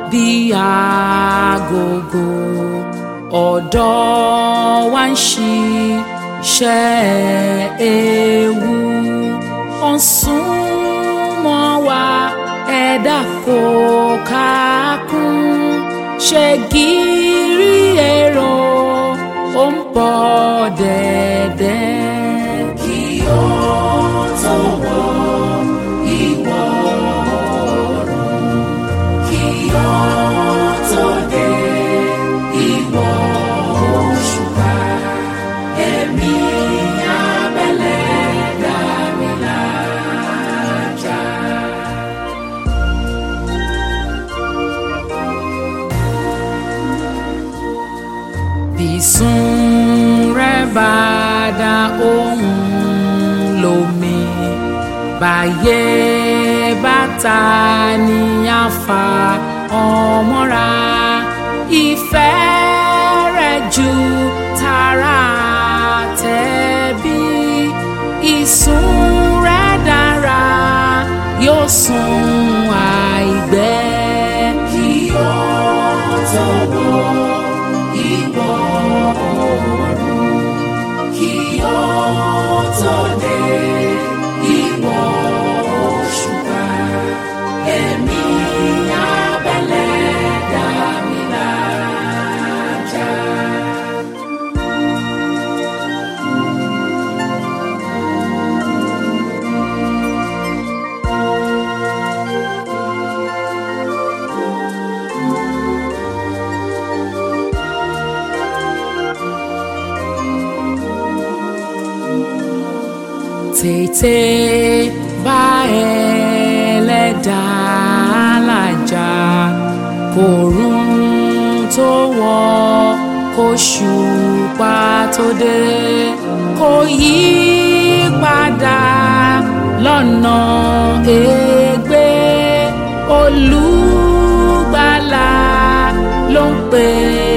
bí agogo ọ̀dọ́ wa ń ṣiṣẹ́ ewu ó ń sún mọ́ wa ẹ̀dá kò kákún ṣe gírí èrò ó ń bọ̀ dẹ̀dẹ̀. kí ó tó wọ ìwọ̀ oòrùn kí ó tó dé ìwọ̀ òṣùpá ẹ̀mí abẹ́lẹ̀ dàmí lájà. Bísún rẹ̀ bá dá ohùn lómi báyé bàtà ní àfà ọmọra ìfẹ́ rẹ̀ ju tara tẹ̀bí ìsún rẹ̀ dára yóò sùn àìgbẹ́. kí ó tó wọ ìwọ̀ oòrùn kí ó tó dé ìwọ̀ òṣùpá ẹ̀mí abẹ́lẹ̀ dàmí lájà. tètè bá ẹlẹ́dàá làjà kòrún tó wọ̀ kóṣùpá tó dé kò yí padà lọ́nà ègbé olùgbàlà ló ń pè é.